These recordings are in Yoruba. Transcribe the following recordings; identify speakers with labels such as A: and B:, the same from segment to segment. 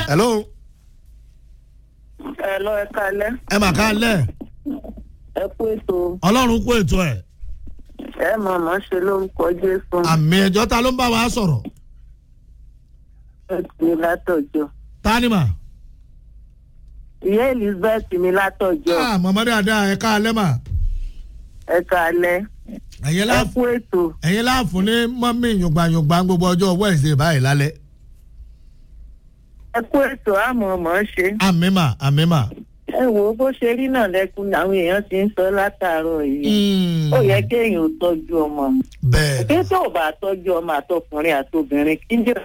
A: hello
B: ẹ lọ ẹ kalẹ
A: ẹ mà ká lẹ̀
B: ẹ kú ètò
A: ọlọ́run kó ètò ẹ̀
B: ẹ mọ̀ mọ́ ṣe lórúkọ jésù
A: àmì ẹ̀jọ́ ta ló ń bá wa sọ̀rọ̀
B: ẹ ti mi látọjọ
A: tani mà
B: ìyá elizabeth mi látọjọ
A: ah mọ̀mọ́dé àdá ẹ̀ ká lẹ́ mà
B: ẹ kalẹ
A: ẹ̀yin
B: ẹ
A: láàfù
B: kú ètò
A: ẹ̀yin láàfù ní mọ́mí yùngbàyùngbà gbogbo ọjọ́ wednesday báyìí lálẹ́
B: ẹ kú ètò àmọ́ mọ́ ṣe
A: àmì mà àmì mà.
B: ẹ wo bó ṣe rí náà lẹkùn àwọn èèyàn ti ń sọ látàárọ̀ yìí ó yẹ kéèyàn ò tọ́jú ọmọ
A: bẹ́ẹ̀
B: kí tó bá tọ́jú ọmọ àtọkùnrin àtobìnrin kí jẹ́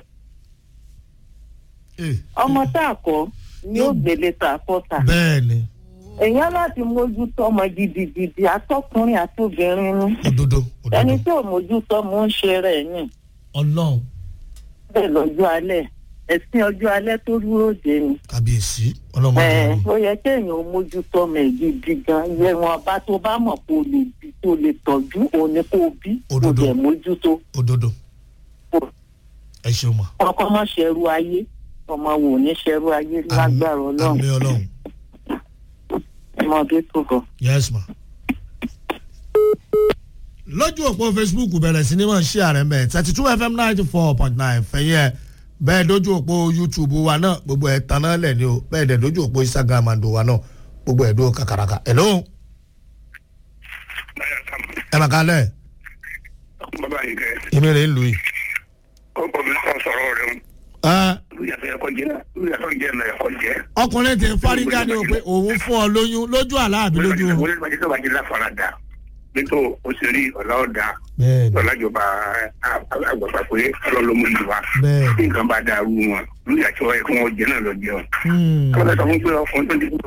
A: ni
B: ọmọ tá a kọ́ ni ó gbélé tá a kọ́ ta
A: bẹ́ẹ̀ ni
B: èèyàn láti mójútó ọmọ gidigidi àtọkùnrin àtobìnrin ni
A: òdodo
B: ẹni
A: òdodo
B: tí ò mójútó mò ń ṣe rẹ̀ yìn
A: ọlọ́run
B: bẹ́ẹ̀ lọ́jọ́ alẹ́ ẹ̀sìn ọjọ́ alẹ́ tó dúró dé ni
A: kàbíyèsí ọlọ́mọ
B: ẹ̀
A: ọdún
B: ó yẹ kéèyàn ó mójútó ọmọ ẹ̀ gidi gan yẹ wọn bá tó bá mọ̀ kó lè bí tó lè tọ́jú òun ni kó bí kó
A: Òdodo.
B: lè mójútó
A: òdodo ẹ ṣeun ma
B: ọkọ má ṣẹrú ayé ọmọ wò ní ṣẹrú ayé lágbára ọlọ́run
A: àmì ọlọ́run
B: ọmọdé tó bọ̀.
A: yes ma. lójú òpó facebook bẹ̀rẹ̀ sí ni wọ́n ṣí ààrẹ mẹ́ thirty two fm ninety four point nine fẹ̀yìn ẹ̀ bẹ́ẹ̀ lójú òpó youtube wa náà gbogbo ẹ̀ tán náà lẹ̀ ni o bẹ́ẹ̀ dẹ̀ lójú òpó instagram àndò wa náà gbogbo ẹ̀ dó kàkàràkà hello ẹ mà kálẹ̀
C: bàbá yìí kẹ
A: èmi rè é lù yìí.
C: obìnrin kan sọ̀rọ̀ rẹ̀ ń
A: ẹ
C: lóyàtọ̀ ẹ̀kọ́ jẹ́ lóyàtọ̀ jẹ́ ẹ̀nà ẹ̀kọ́ jẹ́.
A: ọkùnrin ti fárígá ni o pé òun fún ọ lóyún lójú àlá àbí lójú o.
C: wọlé ìbàjẹ́ tó bá jẹ́ láfaradà nítorí òṣèré ọ̀la ọ̀dà
A: bẹ́ẹ̀ni
C: ọ̀làjọba àgbàgbà pé ọlọ́lọ́mú ìlú wa
A: bẹ́ẹ̀ni.
C: bí nǹkan bá dàrú wọn lóyàtọ̀ ẹ̀kọ́ wọn jẹ́ náà lọ jẹun.
A: Hmm.
C: àwọn ọ̀sán fún pé ọkùnrin tó ti kú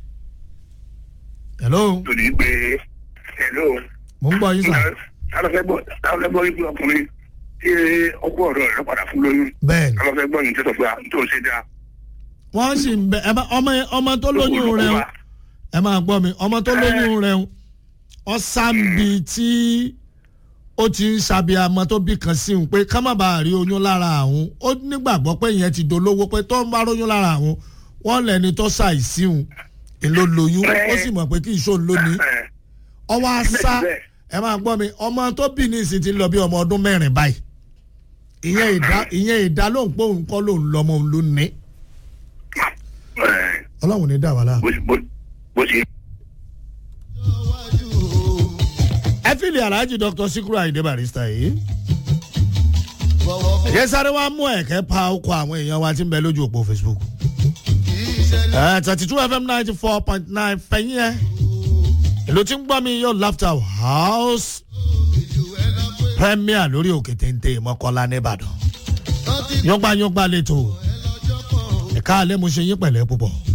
A: hello
C: tó di pé ẹ̀ló
A: mo ń gbọ́ yín sà.
C: táwọn fẹ́ gbọ́ wípé ọkùnrin tí ọkọ ọ̀rọ̀ rẹ̀ padà fún lóyún
A: bẹ́ẹ̀ni
C: táwọn fẹ́ gbọ́ yìí tó sọ pé à ń tó ṣe dáa.
A: wọ́n sì ń bẹ ẹ bá ọmọ ọmọ tó lóyún rẹ o ẹ máa gbọ́ mi ọmọ tó lóyún rẹ o ọ̀sánbi tí ó ti ń ṣàbíamọ tó bí kan sí un pé ká má bàa rí oyún lára àwọn ó nígbàgbọ́ pé ìyẹn ti dolówó pé tó ń bá róyún lára àwọn wọ́n lẹ́ni tó ṣàìsí un èló lóyún ó sì mọ̀ pé kí ìṣòro lónìí ọwọ́ àṣà ẹ máa gbọ́ mi ọmọ tó bí ní ìsìn ti lọ bí ọmọ ọdún mẹ́rin báyìí ìyẹn ìdá ìyẹn ìdá ló ń pé òun kọ́ ló ń lọ́mọ òun ló ní ọlọ́run ní dà wá láà.
C: bó ṣe
A: ẹ fìlì alhaji dr sikuru ayinde barista yìí. ẹ̀jẹ̀ sáré wá mú ẹ̀kẹ́ pa ọkọ̀ àwọn èèyàn wa tí ń bẹ lójú òpó facebook. thirty two fm ninety four point nine fẹ̀yìn ẹ̀. èlò tí ń gbọ́ mi yóò laughter house premier lórí òkè téńté mọ́kànlá nìbàdàn. yọgbà yọgbà lẹ́tọ̀ ẹ̀ka alẹ́ mo ṣe yín pẹ̀lẹ́ púpọ̀.